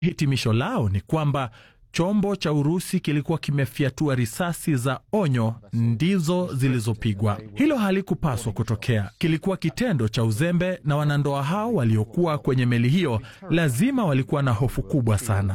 Hitimisho lao ni kwamba chombo cha Urusi kilikuwa kimefyatua risasi za onyo ndizo zilizopigwa. Hilo halikupaswa kutokea, kilikuwa kitendo cha uzembe, na wanandoa hao waliokuwa kwenye meli hiyo lazima walikuwa na hofu kubwa sana.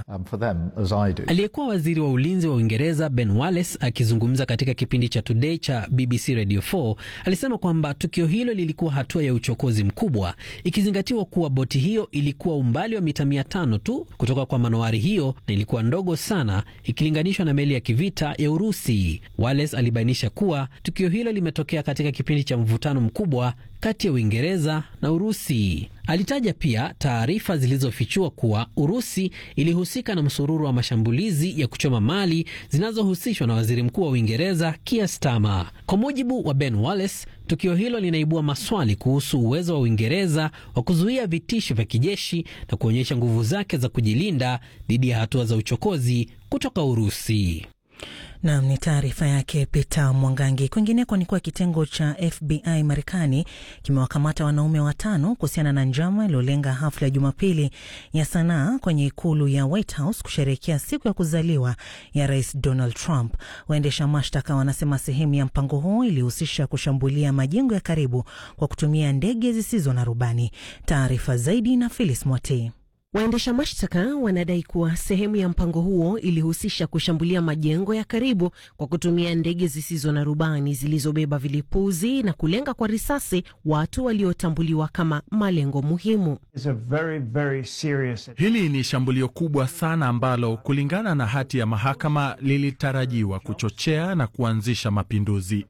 Aliyekuwa waziri wa ulinzi wa Uingereza Ben Wallace akizungumza katika kipindi cha Today cha BBC Radio 4 alisema kwamba tukio hilo lilikuwa hatua ya uchokozi mkubwa, ikizingatiwa kuwa boti hiyo ilikuwa umbali wa mita mia tano tu kutoka kwa manowari hiyo na ilikuwa ndogo sana ikilinganishwa na meli ya kivita ya Urusi. Wallace alibainisha kuwa tukio hilo limetokea katika kipindi cha mvutano mkubwa kati ya Uingereza na Urusi. Alitaja pia taarifa zilizofichua kuwa Urusi ilihusika na msururu wa mashambulizi ya kuchoma mali zinazohusishwa na waziri mkuu wa Uingereza Keir Starmer. Kwa mujibu wa Ben Wallace, tukio hilo linaibua maswali kuhusu uwezo wa Uingereza wa kuzuia vitisho vya kijeshi na kuonyesha nguvu zake za kujilinda dhidi ya hatua za uchokozi kutoka Urusi. Nam ni taarifa yake Peter Mwangangi. Kwingineko ni kuwa kitengo cha FBI Marekani kimewakamata wanaume watano kuhusiana na njama iliyolenga hafla ya Jumapili ya sanaa kwenye ikulu ya White House kusherehekea siku ya kuzaliwa ya Rais Donald Trump. Waendesha mashtaka wanasema sehemu ya mpango huo ilihusisha kushambulia majengo ya karibu kwa kutumia ndege zisizo na rubani. Taarifa zaidi na Phyllis Mwatei. Waendesha mashtaka wanadai kuwa sehemu ya mpango huo ilihusisha kushambulia majengo ya karibu kwa kutumia ndege zisizo na rubani zilizobeba vilipuzi na kulenga kwa risasi watu waliotambuliwa kama malengo muhimu. Very, very serious. Hili ni shambulio kubwa sana ambalo kulingana na hati ya mahakama lilitarajiwa kuchochea na kuanzisha mapinduzi.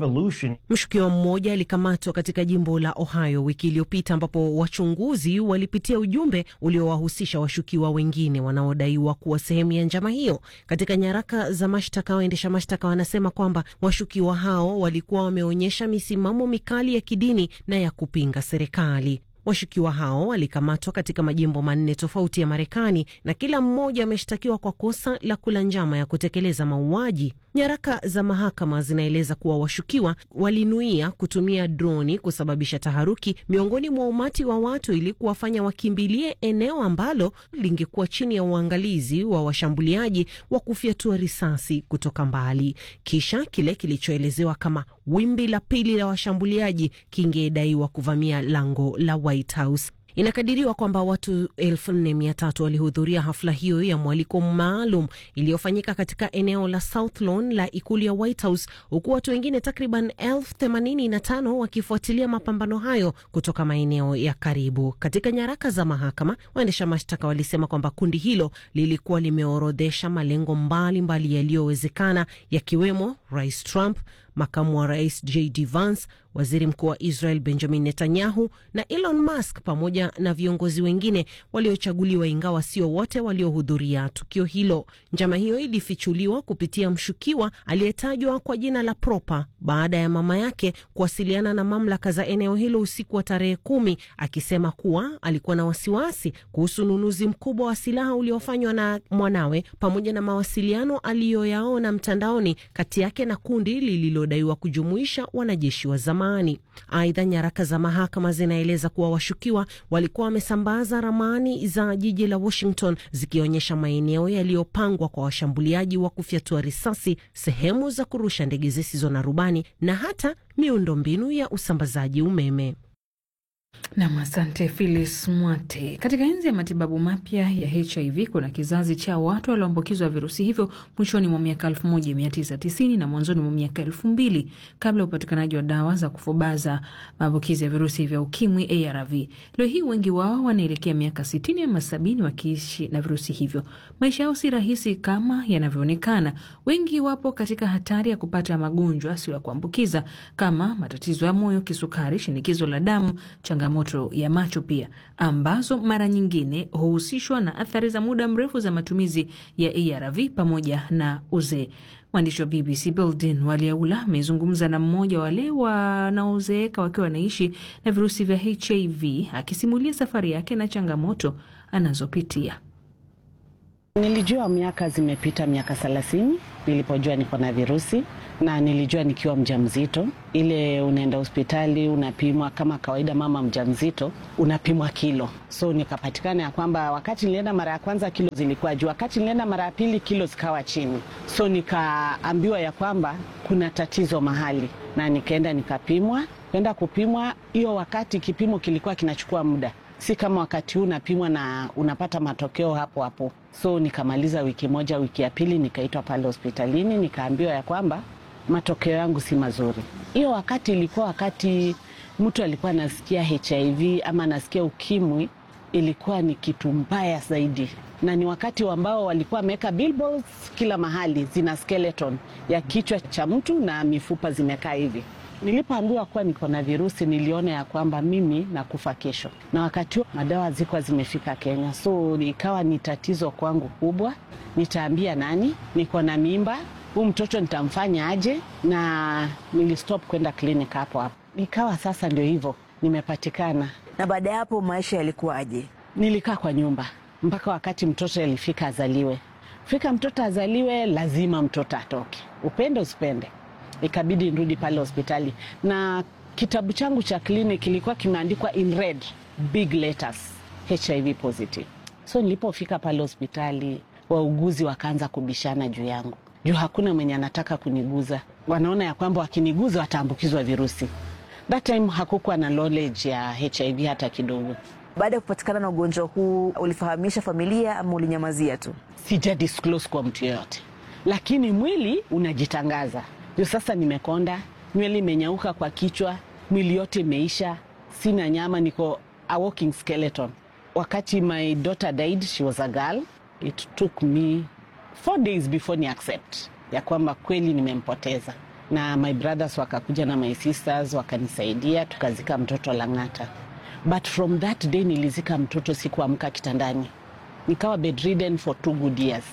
Mshukiwa mmoja alikamatwa katika jimbo la Ohio wiki iliyopita ambapo wachunguzi walipitia ujumbe ulio wahusisha washukiwa wengine wanaodaiwa kuwa sehemu ya njama hiyo. Katika nyaraka za mashtaka, waendesha mashtaka wanasema kwamba washukiwa hao walikuwa wameonyesha misimamo mikali ya kidini na ya kupinga serikali. Washukiwa hao walikamatwa katika majimbo manne tofauti ya Marekani na kila mmoja ameshtakiwa kwa kosa la kula njama ya kutekeleza mauaji. Nyaraka za mahakama zinaeleza kuwa washukiwa walinuia kutumia droni kusababisha taharuki miongoni mwa umati wa watu ili kuwafanya wakimbilie eneo ambalo lingekuwa chini ya uangalizi wa washambuliaji wa kufyatua risasi kutoka mbali. Kisha kile kilichoelezewa kama wimbi la pili la washambuliaji kingedaiwa kuvamia lango la White House. Inakadiriwa kwamba watu elfu nne mia tatu walihudhuria hafla hiyo ya mwaliko maalum iliyofanyika katika eneo la South Lawn la ikulu ya White House, huku watu wengine takriban elfu themanini na tano wakifuatilia mapambano hayo kutoka maeneo ya karibu. Katika nyaraka za mahakama, waendesha mashtaka walisema kwamba kundi hilo lilikuwa limeorodhesha malengo mbalimbali yaliyowezekana, yakiwemo Rais Trump, makamu wa rais JD Vance, waziri mkuu wa Israel Benjamin Netanyahu na Elon Musk pamoja na viongozi wengine waliochaguliwa, ingawa sio wote waliohudhuria tukio hilo. Njama hiyo ilifichuliwa kupitia mshukiwa aliyetajwa kwa jina la Propa baada ya mama yake kuwasiliana na mamlaka za eneo hilo usiku wa tarehe kumi, akisema kuwa alikuwa na wasiwasi kuhusu ununuzi mkubwa wa silaha uliofanywa na mwanawe pamoja na mawasiliano aliyoyaona mtandaoni kati yake na kundi lililodaiwa kujumuisha wanajeshi wa zamani. Aidha, nyaraka za mahakama zinaeleza kuwa washukiwa walikuwa wamesambaza ramani za jiji la Washington zikionyesha maeneo yaliyopangwa kwa washambuliaji wa kufyatua risasi, sehemu za kurusha ndege zisizo na rubani na hata miundombinu ya usambazaji umeme. Nam, asante Phyllis Mwate. Katika enzi ya matibabu mapya ya HIV kuna kizazi cha watu walioambukizwa virusi hivyo mwishoni mwa miaka 1990 na mwanzoni mwa miaka 2000 kabla ya upatikanaji wa dawa za kufubaza maambukizi ya virusi vya ukimwi ARV. Leo hii wengi wao wanaelekea miaka 60 ama 70 wakiishi na virusi hivyo. Maisha yao si rahisi kama yanavyoonekana. Wengi wapo katika hatari ya kupata magonjwa sio ya kuambukiza kama matatizo ya moyo, kisukari, shinikizo la damu, changamoto ya macho pia ambazo mara nyingine huhusishwa na athari za muda mrefu za matumizi ya ARV pamoja na uzee. Mwandishi wa BBC Bildin Waliaula amezungumza na mmoja wale wanaozeeka wakiwa wanaishi na virusi vya HIV akisimulia safari yake na changamoto anazopitia. Nilijua miaka zimepita miaka thelathini nilipojua niko na virusi na nilijua nikiwa mjamzito. Ile unaenda hospitali unapimwa kama kawaida, mama mjamzito unapimwa kilo, so nikapatikana ya kwamba wakati nilienda mara ya kwanza kilo zilikuwa juu, wakati nilienda mara ya pili kilo zikawa chini, so nikaambiwa ya kwamba kuna tatizo mahali, na nikaenda nikapimwa. Kwenda kupimwa, hiyo wakati kipimo kilikuwa kinachukua muda si kama wakati huu unapimwa na unapata matokeo hapo hapo. So nikamaliza wiki moja, wiki ya pili nikaitwa pale hospitalini, nikaambiwa ya kwamba matokeo yangu si mazuri. Hiyo wakati ilikuwa wakati mtu alikuwa anasikia HIV ama anasikia ukimwi, ilikuwa ni kitu mbaya zaidi, na ni wakati ambao walikuwa wameweka billboards kila mahali, zina skeleton ya kichwa cha mtu na mifupa zimekaa hivi. Nilipoambiwa kuwa niko na virusi, niliona ya kwamba mimi nakufa kesho, na wakati huo madawa zilikuwa zimefika Kenya, so ikawa ni tatizo kwangu kubwa. Nitaambia nani? Niko na mimba, huu mtoto nitamfanya aje? Na nilistop kwenda kliniki hapo hapo. Ikawa sasa ndio hivyo, nimepatikana. Na baada ya hapo maisha yalikuwaje? Nilikaa kwa nyumba mpaka wakati mtoto alifika azaliwe. Fika mtoto azaliwe, lazima mtoto atoke, upende usipende ikabidi nirudi pale hospitali na kitabu changu cha kliniki kilikuwa kimeandikwa in red big letters HIV positive. So nilipofika pale hospitali, wauguzi wakaanza kubishana juu yangu, juu hakuna mwenye anataka kuniguza. Wanaona ya kwamba wakiniguza wataambukizwa virusi. That time hakukuwa na knowledge ya HIV hata kidogo. Baada ya kupatikana na ugonjwa huu, ulifahamisha familia ama ulinyamazia tu? Sija disclose kwa mtu yoyote, lakini mwili unajitangaza ndio sasa nimekonda, nywele imenyauka kwa kichwa, mwili yote imeisha, sina nyama, niko a walking skeleton. Wakati my daughter died, she was a girl, it took me four days before ni accept ya kwamba kweli nimempoteza, na my brothers wakakuja na my sisters wakanisaidia, tukazika mtoto Lang'ata, but from that day nilizika mtoto, sikuamka kitandani, nikawa bedridden for two good years.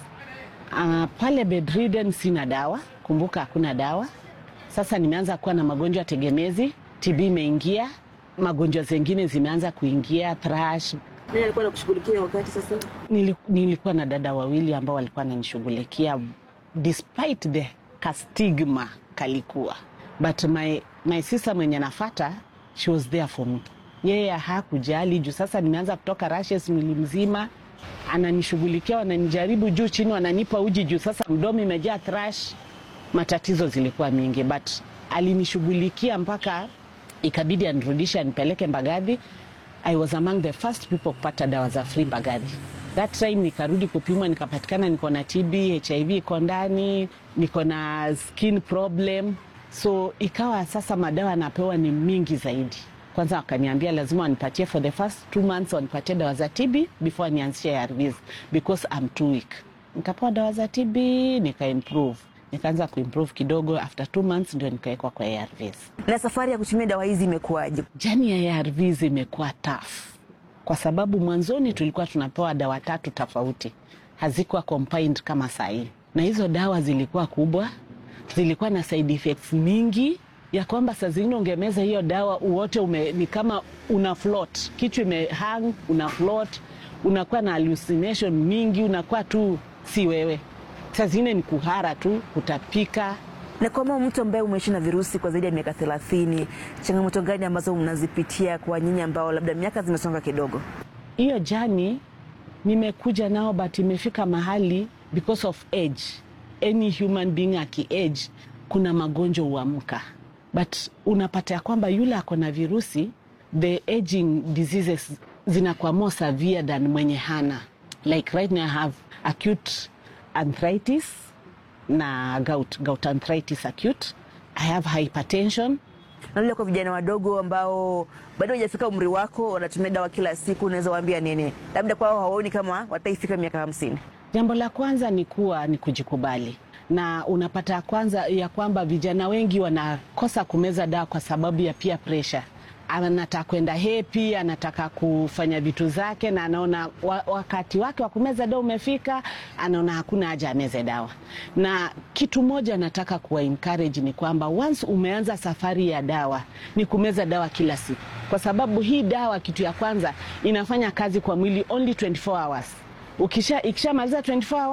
Uh, pale bedridden sina dawa Kumbuka hakuna dawa. Sasa nimeanza kuwa na magonjwa tegemezi, TB imeingia, magonjwa zengine zimeanza kuingia, thrush. Nani alikuwa anakushughulikia wakati sasa? Nili, nilikuwa na dada wawili ambao walikuwa wananishughulikia despite the kastigma kalikuwa, but my, my sister mwenye nafata she was there for me. Yeye hakujali juu sasa nimeanza kutoka rashes mwili mzima, ananishughulikia, wananijaribu juu chini, wananipa uji juu sasa mdomo imejaa thrush matatizo zilikuwa mingi but alinishughulikia mpaka ikabidi anirudishe anipeleke Mbagathi. I was among the first people kupata dawa za free Mbagathi. That time nikarudi kupimwa, nikapatikana niko na TB, HIV iko ndani, niko na skin problem, so ikawa sasa madawa napewa ni mingi zaidi. Kwanza wakaniambia lazima wanipatie for the first two months wanipatie dawa za TB before nianzishe ARVs because I'm too weak. Nikapewa dawa za TB nika improve nikaanza kuimprove kidogo, after two months ndio nikawekwa kwa ARVs. Na safari ya kutumia dawa hizi imekuwaje? Jani ya ARVs imekuwa tough kwa sababu mwanzoni tulikuwa tunapewa dawa tatu tofauti, hazikuwa combined kama sahii, na hizo dawa zilikuwa kubwa, zilikuwa na side effects mingi ya kwamba saa zingine ungemeza hiyo dawa uwote ume, ni kama una float, kichwa imehang, una float, unakuwa na hallucination mingi, unakuwa tu si wewe saa zingine ni kuhara tu, kutapika. Na kama mtu ambaye umeishi na virusi kwa zaidi ya miaka thelathini, changamoto gani ambazo mnazipitia kwa nyinyi ambao labda miaka zimesonga kidogo? Hiyo jani nimekuja nao, but imefika mahali because of age, any human being aki-age, kuna magonjwa huamka, but unapata ya kwamba yule ako na virusi, the aging diseases zinakuwa more severe than mwenye hana. Like right now I have acute arthritis na gout, gout arthritis acute. I have hypertension. Na vile kwa vijana wadogo ambao bado hajafika umri wako wanatumia dawa kila siku, unaweza waambia nini? Labda kwao hawaoni kama wataifika miaka hamsini. Jambo la kwanza ni kuwa ni kujikubali, na unapata ya kwanza ya kwamba vijana wengi wanakosa kumeza dawa kwa sababu ya peer pressure anataka kwenda hepi, anataka kufanya vitu zake, na anaona wa, wakati wake wa kumeza dawa umefika, anaona hakuna haja ameze dawa. Na kitu moja nataka kuwa encourage ni kwamba once umeanza safari ya dawa ni kumeza dawa kila siku, kwa sababu hii dawa, kitu ya kwanza inafanya kazi kwa mwili only 24 hours. Ukisha ikishamaliza 24 hours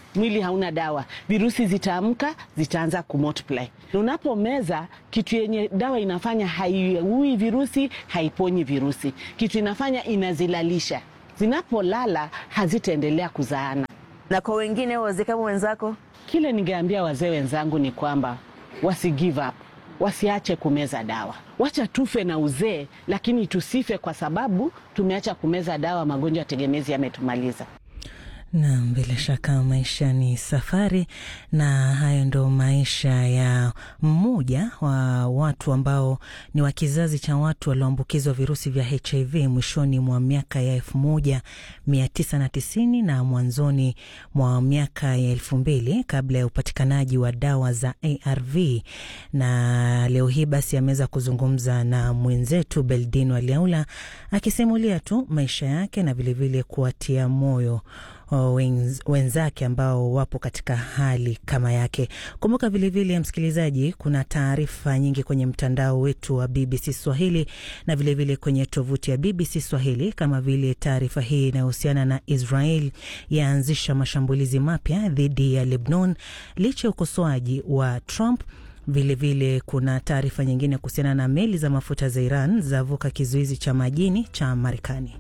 mwili hauna dawa, virusi zitaamka, zitaanza kumultiply. Unapomeza kitu yenye dawa inafanya haiui virusi, haiponyi virusi, kitu inafanya inazilalisha. Zinapolala hazitaendelea kuzaana. Na kwa wengine wazee kama wenzako, Kile ningeambia wazee wenzangu ni kwamba wasi give up, wasiache kumeza dawa. Wacha tufe na uzee, lakini tusife kwa sababu tumeacha kumeza dawa. Magonjwa tegemezi yametumaliza. Naam, bila shaka maisha ni safari, na hayo ndo maisha ya mmoja wa watu ambao ni wa kizazi cha watu walioambukizwa virusi vya HIV mwishoni mwa miaka ya elfu moja mia tisa na tisini na mwanzoni mwa miaka ya elfu mbili kabla ya upatikanaji wa dawa za ARV. Na leo hii basi ameweza kuzungumza na mwenzetu Beldino Aliaula akisimulia tu maisha yake na vilevile kuwatia moyo wenz, wenzake ambao wapo katika hali kama yake. Kumbuka vilevile, msikilizaji, kuna taarifa nyingi kwenye mtandao wetu wa BBC Swahili na vilevile vile kwenye tovuti ya BBC Swahili, kama vile taarifa hii inayohusiana na Israel yaanzisha mashambulizi mapya dhidi ya Lebanon licha ya ukosoaji wa Trump. Vilevile vile kuna taarifa nyingine kuhusiana na meli za mafuta za Iran zavuka kizuizi cha majini cha Marekani.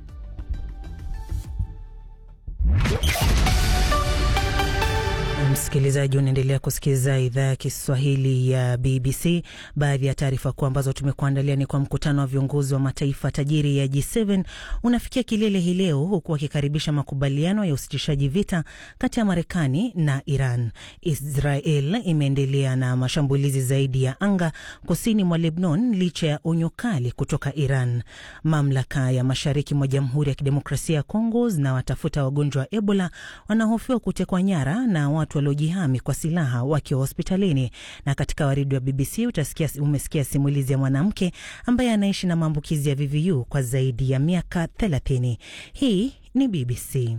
Msikilizaji, unaendelea kusikiliza idhaa ya Kiswahili ya BBC. Baadhi ya taarifa kuu ambazo tumekuandalia ni kwa mkutano wa viongozi wa mataifa tajiri ya G7 unafikia kilele hii leo, huku wakikaribisha makubaliano ya usitishaji vita kati ya Marekani na Iran. Israel imeendelea na mashambulizi zaidi ya anga kusini mwa Lebanon licha ya onyo kali kutoka Iran. Mamlaka ya mashariki mwa Jamhuri ya Kidemokrasia ya Kongo zinawatafuta wagonjwa wa Ebola wanahofiwa kutekwa nyara na watu waliojihami kwa silaha wakiwa hospitalini. Na katika waridi wa BBC utasikia, umesikia simulizi ya mwanamke ambaye anaishi na maambukizi ya VVU kwa zaidi ya miaka 30. Hii ni BBC.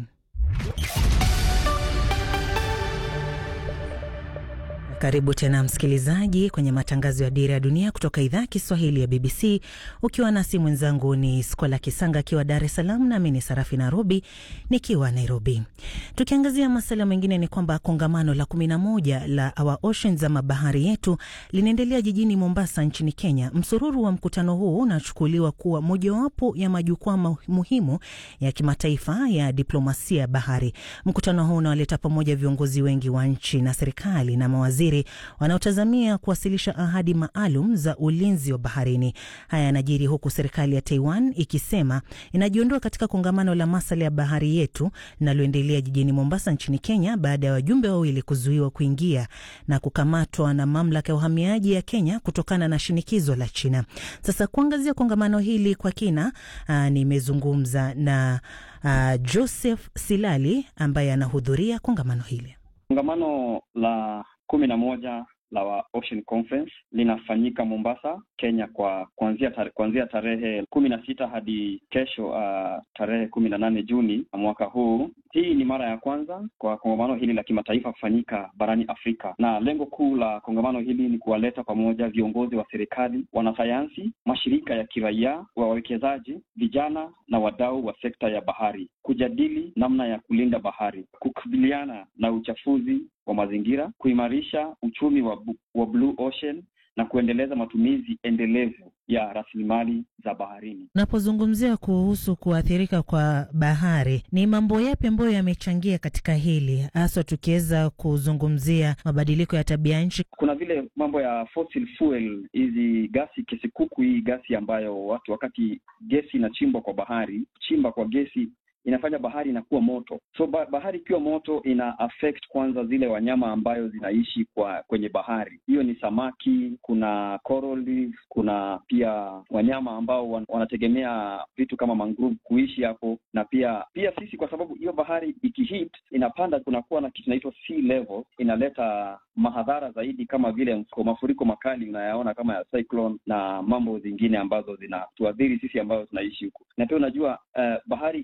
Karibu tena msikilizaji kwenye matangazo ya Dira ya Dunia kutoka idhaa ya Kiswahili ya BBC, ukiwa nasi mwenzangu ni Skola Kisanga akiwa Dar es Salaam, nami ni Sarafi Nairobi nikiwa Nairobi. Tukiangazia masuala mengine, ni kwamba kongamano la kumi na moja la Our Oceans ama bahari yetu linaendelea jijini Mombasa nchini Kenya. Msururu wa mkutano huu unachukuliwa kuwa mojawapo ya majukwaa muhimu ya kimataifa ya diplomasia ya bahari. Mkutano huu unawaleta pamoja viongozi wengi wa nchi na serikali na mawaziri wanaotazamia kuwasilisha ahadi maalum za ulinzi wa baharini. Haya yanajiri huku serikali ya Taiwan ikisema inajiondoa katika kongamano la masuala ya bahari yetu linaloendelea jijini Mombasa nchini Kenya baada ya wajumbe wawili kuzuiwa kuingia na kukamatwa na mamlaka ya uhamiaji ya Kenya kutokana na shinikizo la China. Sasa kuangazia kongamano hili kwa kina, nimezungumza na aa, Joseph Silali ambaye anahudhuria kongamano hili. Kongamano la kumi na moja la Ocean Conference linafanyika Mombasa, Kenya kwa kuanzia tare, kuanzia tarehe kumi na sita hadi kesho uh, tarehe kumi na nane Juni mwaka huu. Hii ni mara ya kwanza kwa kongamano hili la kimataifa kufanyika barani Afrika, na lengo kuu la kongamano hili ni kuwaleta pamoja viongozi wa serikali, wanasayansi, mashirika ya kiraia, wawekezaji, vijana na wadau wa sekta ya bahari, kujadili namna ya kulinda bahari, kukabiliana na uchafuzi wa mazingira, kuimarisha uchumi wa, wa Blue Ocean na kuendeleza matumizi endelevu ya rasilimali za baharini. Unapozungumzia kuhusu kuathirika kwa bahari, ni mambo yapi ambayo yamechangia katika hili, haswa tukiweza kuzungumzia mabadiliko ya tabia nchi? Kuna vile mambo ya fossil fuel, hizi gasi kesikuku, hii gasi ambayo watu, wakati gesi inachimbwa kwa bahari, chimba kwa gesi inafanya bahari inakuwa moto. So bahari ikiwa moto ina affect kwanza zile wanyama ambayo zinaishi kwa kwenye bahari. Hiyo ni samaki, kuna coral reef, kuna pia wanyama ambao wan, wanategemea vitu kama mangrove kuishi hapo, na pia pia sisi, kwa sababu hiyo bahari ikihit inapanda, kunakuwa na kitu inaitwa sea level, inaleta mahadhara zaidi kama vile mafuriko makali unayaona kama ya cyclone na mambo zingine ambazo zinatuadhiri sisi ambayo tunaishi huku, na pia unajua uh, bahari ikihit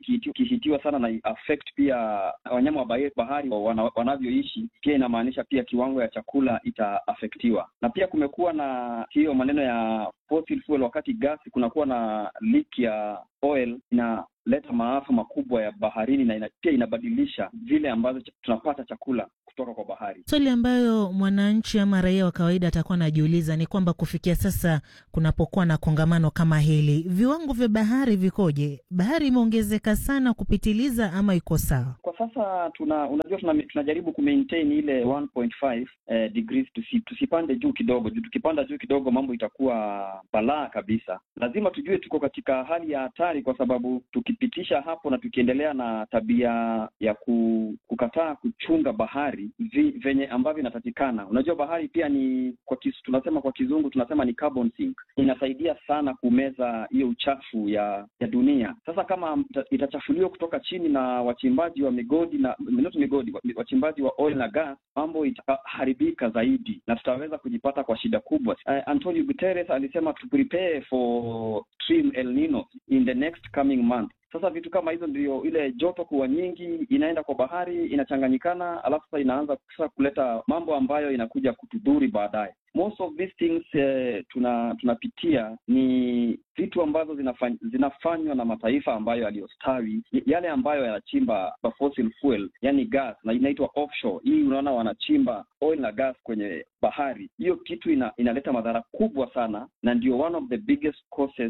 ikihitiwa sana na affect pia wanyama wa bahari wana, wanavyoishi, pia inamaanisha pia kiwango ya chakula itaafektiwa. Na pia kumekuwa na hiyo maneno ya fossil fuel, wakati gasi kunakuwa na leak ya oil inaleta maafa makubwa ya baharini na ina, pia inabadilisha vile ambavyo tunapata chakula kutoka kwa bahari. Swali ambayo mwananchi ama raia wa kawaida atakuwa anajiuliza ni kwamba kufikia sasa kunapokuwa na kongamano kama hili, viwango vya bahari vikoje? Bahari imeongezeka sana kupitiliza ama iko sawa? Kwa sasa tuna unajua tuna, tunajaribu kumaintain ile 1.5 eh, degrees tusi, tusipande juu kidogo juu tukipanda juu kidogo mambo itakuwa balaa kabisa. Lazima tujue tuko katika hali ya hatari, kwa sababu tukipitisha hapo na tukiendelea na tabia ya ku, kukataa kuchunga bahari vi, venye ambavyo inatakikana. Unajua bahari pia ni kwa kis, tunasema kwa kizungu tunasema ni carbon sink, inasaidia sana kumeza hiyo uchafu ya ya dunia. Sasa kama itachafuliwa kutoka chini na wachimbaji wa migodi na not migodi, wachimbaji wa oil na gas, mambo itaharibika zaidi na tutaweza kujipata kwa shida kubwa. Uh, Antonio Guterres alisema to prepare for extreme El Nino in the next coming month. Sasa vitu kama hizo ndio ile joto kuwa nyingi inaenda kwa bahari inachanganyikana, alafu sasa inaanza sasa kuleta mambo ambayo inakuja kutudhuri baadaye. Most of these things eh, tuna tunapitia ni vitu ambazo zinafany, zinafanywa na mataifa ambayo yaliyostawi, yale ambayo yanachimba fossil fuel, yani gas na inaitwa offshore. Hii unaona wanachimba oil na gas kwenye bahari. Hiyo kitu ina, inaleta madhara kubwa sana, na ndio one of the biggest causes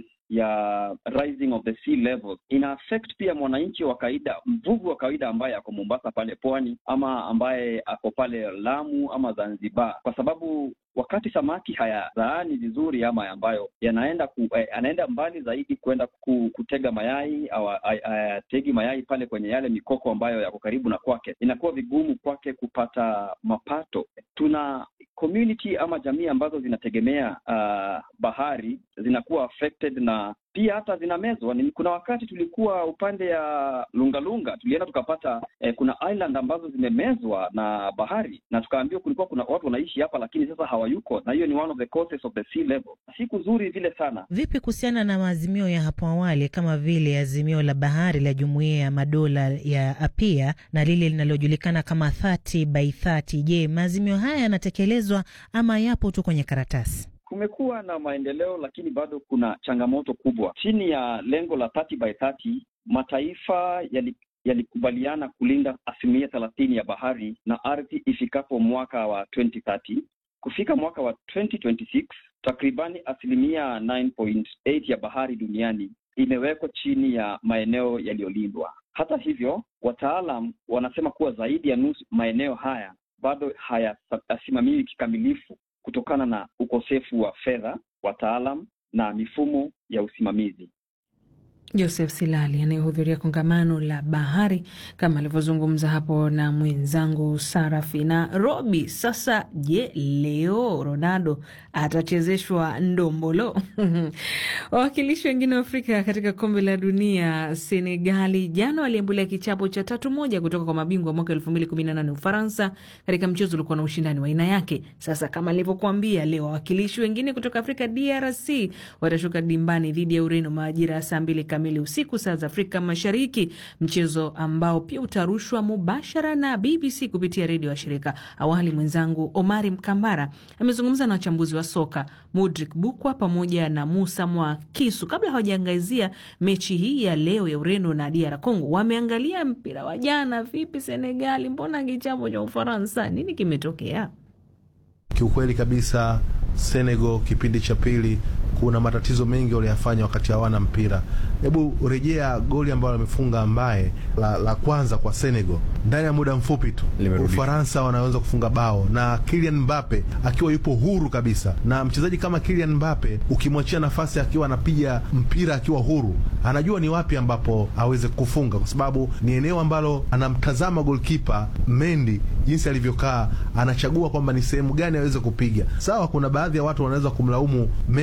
ya rising of the sea levels. Ina affect pia mwananchi wa kawaida, mvuvi wa kawaida ambaye ako Mombasa pale pwani, ama ambaye ako pale Lamu ama Zanzibar, kwa sababu wakati samaki hayazaani vizuri ama ambayo yanaenda ku, eh, anaenda mbali zaidi kwenda ku, kutega mayai au ayategi mayai pale kwenye yale mikoko ambayo yako karibu na kwake, inakuwa vigumu kwake kupata mapato. Tuna community ama jamii ambazo zinategemea uh, bahari zinakuwa affected na pia hata zinamezwa. Kuna wakati tulikuwa upande ya Lungalunga, tulienda tukapata eh, kuna island ambazo zimemezwa na bahari, na tukaambiwa kulikuwa kuna watu wanaishi hapa, lakini sasa hawayuko, na hiyo ni one of the causes of the sea level. Si kuzuri vile sana. Vipi kuhusiana na maazimio ya hapo awali kama vile azimio la bahari la Jumuiya ya Madola ya APIA na lile linalojulikana kama 30 by 30? Je, maazimio haya yanatekelezwa ama yapo tu kwenye karatasi? Kumekuwa na maendeleo lakini bado kuna changamoto kubwa. Chini ya lengo la 30 by 30 mataifa yali yalikubaliana kulinda asilimia thelathini ya bahari na ardhi ifikapo mwaka wa 2030. Kufika mwaka wa 2026 takribani asilimia 9.8 ya bahari duniani imewekwa chini ya maeneo yaliyolindwa. Hata hivyo, wataalam wanasema kuwa zaidi ya nusu maeneo haya bado hayasimamiwi kikamilifu kutokana na ukosefu wa fedha, wataalam na mifumo ya usimamizi. Joseph Silali anayehudhuria kongamano la bahari kama alivyozungumza hapo na mwenzangu Sarafi na Robi. Sasa je, leo Ronaldo atachezeshwa ndombolo? Wawakilishi wengine wa Afrika katika kombe la dunia, Senegali jana waliambulia kichapo cha tatu moja kutoka kwa mabingwa mwaka elfu mbili kumi na nane Ufaransa, katika mchezo ulikuwa na ushindani wa aina yake. Sasa kama alivyokuambia, leo wawakilishi wengine kutoka Afrika, DRC watashuka dimbani dhidi ya Ureno majira ya saa mbili kamili usiku saa za Afrika Mashariki, mchezo ambao pia utarushwa mubashara na BBC kupitia redio ya shirika. Awali mwenzangu Omari Mkambara amezungumza na wachambuzi wa soka Mudrik Bukwa pamoja na Musa Mwakisu kabla hawajaangazia mechi hii ya leo ya Ureno na DR Congo. Wameangalia mpira wa jana. Vipi Senegali, mbona kichapo cha Ufaransa? Nini kimetokea? Kiukweli kabisa Senegal kipindi cha pili kuna matatizo mengi waliyafanya wakati hawana mpira. Hebu rejea goli ambalo wamefunga ambaye la, la kwanza kwa Senegal ndani ya muda mfupi tu Ufaransa wanaweza kufunga bao na Kylian Mbappe akiwa yupo huru kabisa. Na mchezaji kama Kylian Mbappe ukimwachia nafasi akiwa anapiga mpira akiwa huru, anajua ni wapi ambapo aweze kufunga, kwa sababu ni eneo ambalo anamtazama golkipa Mendy jinsi alivyokaa, anachagua kwamba ni sehemu gani aweze kupiga. Sawa, kuna baadhi ya watu wanaweza kumlaumu Mendy kwamba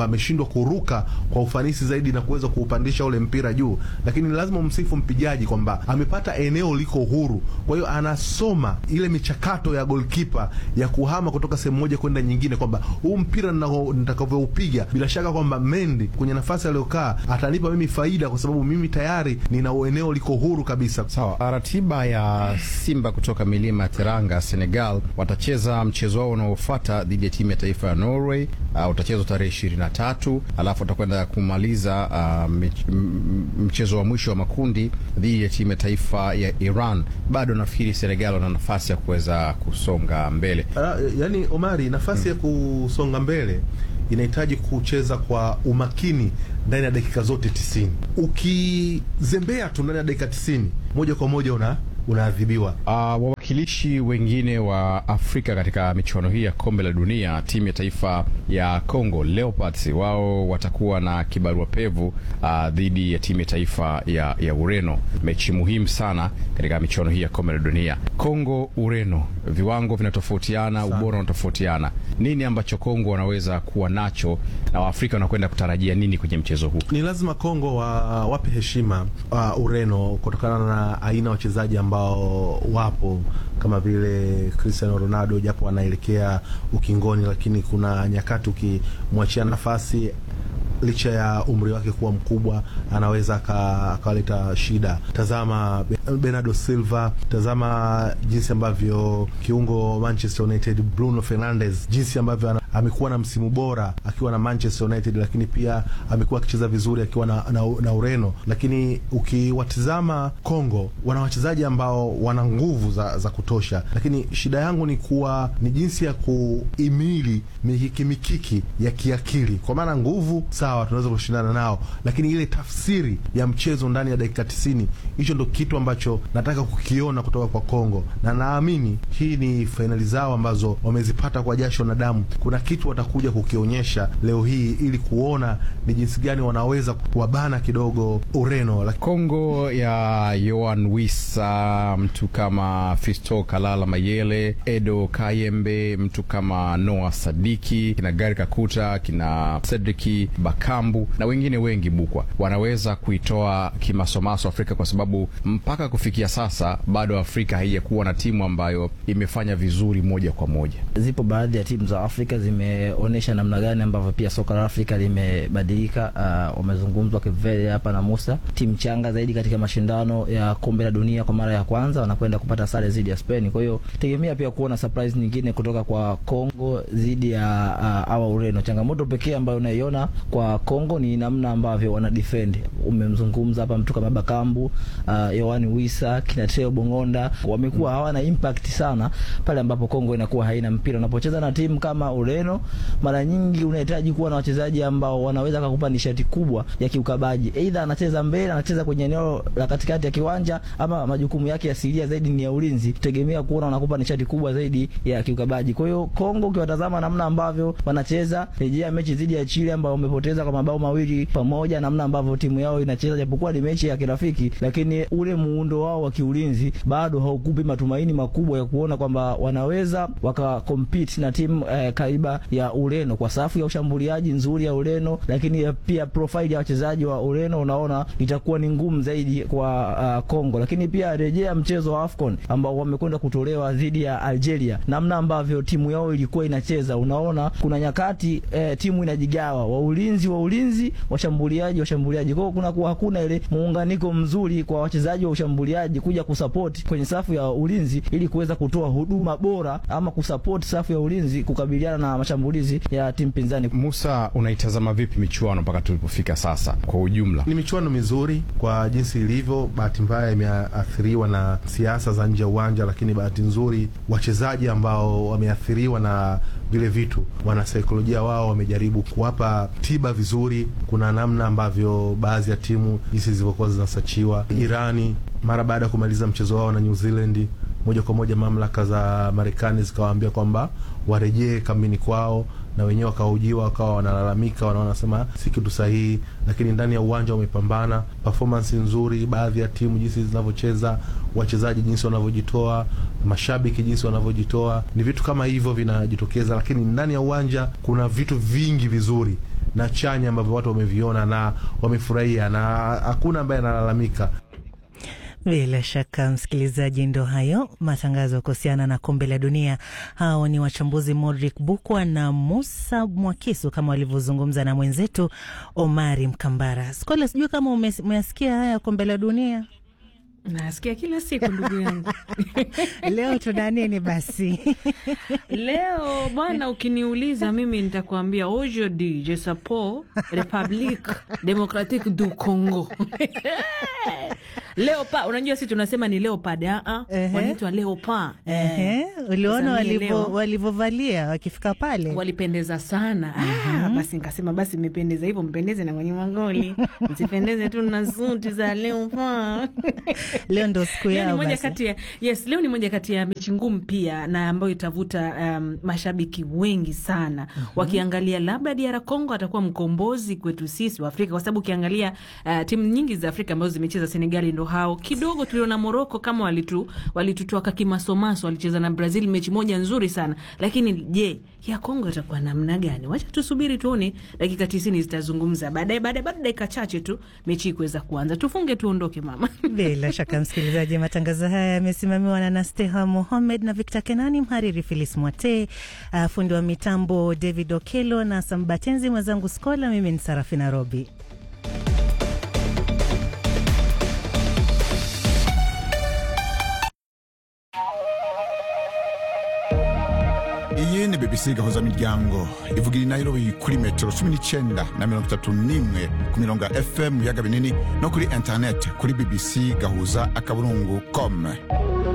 kwamba ameshindwa kuruka kwa ufanisi zaidi na kuweza kuupandisha ule mpira juu, lakini lazima umsifu mpigaji kwamba amepata eneo liko huru, kwa hiyo anasoma ile michakato ya golkipa ya kuhama kutoka sehemu moja kwenda nyingine, kwamba huu mpira nitakavyoupiga, bila shaka kwamba Mendy kwenye nafasi aliyokaa atanipa mimi faida, kwa sababu mimi tayari nina eneo liko huru kabisa. Sawa. Ratiba ya Simba kutoka milima ya Teranga, Senegal, watacheza mchezo wao unaofuata dhidi ya timu ya taifa ya Norway. Uh, utachezwa tarehe ishirini na tatu alafu watakwenda kumaliza uh, mchezo wa mwisho wa makundi dhidi ya timu ya taifa ya Iran. Bado nafikiri Senegal wana nafasi ya kuweza kusonga mbele. Uh, yani Omari, nafasi hmm, ya kusonga mbele inahitaji kucheza kwa umakini ndani ya dakika zote tisini. Ukizembea tu ndani ya dakika tisini, moja kwa moja una unaadhibiwa. Uh, wawakilishi wengine wa Afrika katika michuano hii ya kombe la dunia, timu ya taifa ya Congo Leopards, wao watakuwa na kibarua pevu uh, dhidi ya timu ya taifa ya, ya Ureno, mechi muhimu sana katika michuano hii ya kombe la dunia. Congo Ureno, viwango vinatofautiana, ubora unatofautiana. Nini ambacho Congo wanaweza kuwa nacho na Waafrika wanakwenda kutarajia nini kwenye mchezo huu? Ni lazima Congo wa, wape heshima uh, Ureno kutokana na aina wachezaji ambao wapo kama vile Cristiano Ronaldo, japo anaelekea ukingoni, lakini kuna nyakati ukimwachia nafasi licha ya umri wake kuwa mkubwa anaweza akawaleta shida. Tazama Bernardo Silva, tazama jinsi ambavyo kiungo Manchester United Bruno Fernandes, jinsi ambavyo amekuwa na msimu bora akiwa na Manchester United, lakini pia amekuwa akicheza vizuri akiwa na, na, na Ureno. Lakini ukiwatizama Kongo, wana wachezaji ambao wana nguvu za, za kutosha, lakini shida yangu ni kuwa ni jinsi ya kuimili mikiki mikiki ya kiakili, kwa maana nguvu sawa, tunaweza kushindana nao, lakini ile tafsiri ya mchezo ndani ya dakika tisini, hicho ndo kitu ambacho nataka kukiona kutoka kwa Kongo, na naamini hii ni fainali zao ambazo wamezipata kwa jasho na damu. Kuna kitu watakuja kukionyesha leo hii ili kuona ni jinsi gani wanaweza kuwabana kidogo Ureno. Kongo ya Yoan Wissa, mtu kama Fisto Kalala Mayele, Edo Kayembe, mtu kama Noah Sadiki, kina Gari Kakuta, kina Cedric Bakambu na wengine wengi bukwa, wanaweza kuitoa kimasomaso Afrika kwa sababu mpaka kufikia sasa bado Afrika haijakuwa na timu ambayo imefanya vizuri moja kwa moja. Zipo baadhi ya timu za Afrika zimeonyesha namna gani ambavyo pia soka la Afrika limebadilika. Uh, wamezungumzwa Kivele hapa na Musa, timu changa zaidi katika mashindano ya kombe la dunia kwa mara ya kwanza, wanakwenda kupata sare dhidi ya Spain. Kwa hiyo tegemea pia kuona surprise nyingine kutoka kwa Kongo dhidi ya uh, awa Ureno. Changamoto pekee ambayo unaiona kwa Kongo ni namna ambavyo wana defend. Umemzungumza hapa mtu kama Bakambu, uh, Yohani Wisa, kina Teo Bongonda wamekuwa hawana impact sana pale ambapo Kongo inakuwa haina mpira. Unapocheza na timu kama Ureno, mara nyingi unahitaji kuwa na wachezaji ambao wanaweza kukupa nishati kubwa ya kiukabaji. Aidha anacheza mbele, anacheza kwenye eneo la katikati ya kiwanja, ama majukumu yake asilia zaidi ni ya ulinzi. Tegemea kuona wanakupa nishati kubwa zaidi ya kiukabaji. Kwa hiyo Kongo, ukiwatazama namna ambavyo wanacheza, rejea mechi dhidi ya Chile ambao wamepoteza kwa mabao mawili pamoja, namna ambavyo timu yao inacheza, japokuwa ni mechi ya kirafiki, lakini ule muundo wao wa kiulinzi bado haukupi matumaini makubwa ya kuona kwamba wanaweza waka compete na timu eh, kaiba ya Ureno kwa safu ya ushambuliaji nzuri ya Ureno, lakini pia profile ya wachezaji wa Ureno unaona itakuwa ni ngumu zaidi kwa uh, Kongo. Lakini pia rejea mchezo wa AFCON ambao wamekwenda kutolewa dhidi ya Algeria, namna ambavyo timu yao ilikuwa inacheza, unaona kuna nyakati eh, timu inajigawa, wa ulinzi wa ulinzi, washambuliaji washambuliaji, kwa hiyo kuna kuwa hakuna ile muunganiko mzuri kwa wachezaji wa ushambuliaji kuja kusupport kwenye safu ya ulinzi ili kuweza kutoa huduma bora ama kusupport safu ya ulinzi kukabiliana na mashambulizi ya timu pinzani. Musa, unaitazama vipi michuano mpaka tulipofika sasa kwa ujumla? Ni michuano mizuri kwa jinsi ilivyo. Bahati mbaya imeathiriwa na siasa za nje ya uwanja, lakini bahati nzuri wachezaji ambao wameathiriwa na vile vitu, wanasaikolojia wao wamejaribu kuwapa tiba vizuri. Kuna namna ambavyo baadhi ya timu jinsi zilivyokuwa zinasachiwa. Irani mara baada ya kumaliza mchezo wao na New Zealand, moja kwa moja mamlaka za Marekani zikawaambia kwamba warejee kambini kwao na wenyewe wakahojiwa wakawa wanalalamika, wanasema si kitu sahihi, lakini ndani ya uwanja wamepambana, performance nzuri, baadhi ya timu jinsi zinavyocheza, wachezaji jinsi wanavyojitoa, mashabiki jinsi wanavyojitoa, ni vitu kama hivyo vinajitokeza, lakini ndani ya uwanja kuna vitu vingi vizuri na chanya ambavyo watu wameviona na wamefurahia, na hakuna ambaye analalamika. Bila shaka msikilizaji, ndo hayo matangazo kuhusiana na kombe la dunia. Hao ni wachambuzi Modric Bukwa na Musa Mwakisu kama walivyozungumza na mwenzetu Omari Mkambara. Skola, sijui kama umesikia haya kombe la dunia. Nasikia kila siku ndugu yangu. Leo tuna nini basi? Leo bwana, ukiniuliza mimi nitakuambia aujourd'hui je suppose Republique Democratique du Congo Leopard, unajua si tunasema ni leopard a wanaitwa leopard. Ehe, uliona walivyovalia wakifika pale, walipendeza sana. Ah, basi nikasema basi mmependeza hivyo, mpendeze na kwenye magoli, msipendeze tu na suti za leopard. Leo ndo siku yao moja kati ya yes, leo ni moja kati ya mechi ngumu pia na ambayo itavuta um, mashabiki wengi sana mm -hmm. Wakiangalia labda DR Congo atakuwa mkombozi kwetu sisi wa Afrika, kwa sababu ukiangalia uh, timu nyingi za Afrika ambazo zimecheza Senegali ndo hao kidogo. Tuliona Morocco kama walitu walitutoa kimasomaso, walicheza na Brazil mechi moja nzuri sana, lakini je, ya Kongo itakuwa namna gani? Wacha tusubiri tuone, dakika tisini zitazungumza baadaye, baadaye baada dakika chache tu mechi kuweza kuanza, tufunge tuondoke mama. Bila shaka msikilizaji, matangazo haya yamesimamiwa na Nasteha Mohamed na Victor Kenani, mhariri Filis Mwate, uh, fundi wa mitambo David Okelo na Sambatenzi, mwenzangu Skola. Mimi ni Sarafina Robi. iyi ni bbc gahuza miryango ivugira i nairobi kuri metero cumi n'icyenda na mirongo itatu n'imwe ku mirongo ya fm mu biyaga binini no kuri interineti kuri bbc gahuza akaburungu com